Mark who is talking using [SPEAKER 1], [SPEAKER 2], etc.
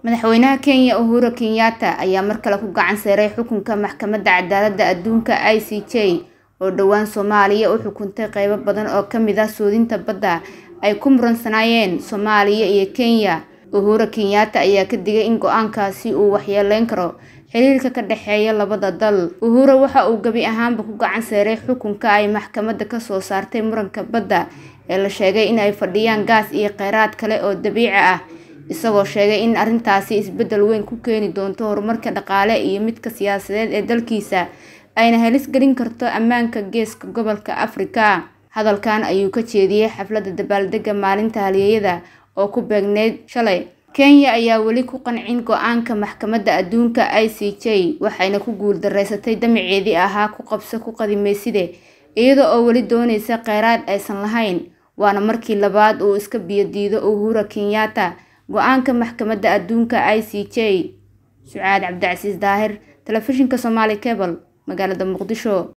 [SPEAKER 1] madaxweynaha kenya uhuru kenyatta ayaa mar kale ku gacan seeray xukunka maxkamadda cadaaladda adduunka i c j oo dhowaan soomaaliya u xukuntay qeybo badan oo kamid ah suudinta badda ay ku muransanaayeen soomaaliya iyo kenya uhuru kenyatta ayaa ka digay in go-aankaasi uu waxyeeleyn karo xiriirka ka dhexeeya labada dal uhuru waxa uu gebi ahaanba ku gacan seeray xukunka ay maxkamadda kasoo saartay muranka badda ee la sheegay in ay fadhiyaan gaas iyo kheyraad kale oo dabiici ah isagoo sheegay in arrintaasi isbeddel weyn ku keeni doonto horumarka dhaqaale iyo midka siyaasadeed ee dalkiisa ayna halis gelin karto ammaanka geeska gobolka afrika hadalkan ayuu ka jeediyey xafladda dabaaldega maalinta halyeeyada oo ku beegneyd shalay kenya ayaa weli ku qancin go-aanka maxkamadda adduunka i c j waxayna ku guuldareysatay damaceedii ahaa ku qabso ku qadimeyside iyada oo weli doonaysa kheyraad aysan lahayn waana markii labaad uu iska biyodiido uhura kenyatta go-aanka maxkamadda adduunka i c j sucaad cabdicasiis daahir telefishinka somaali cebal magaalada muqdisho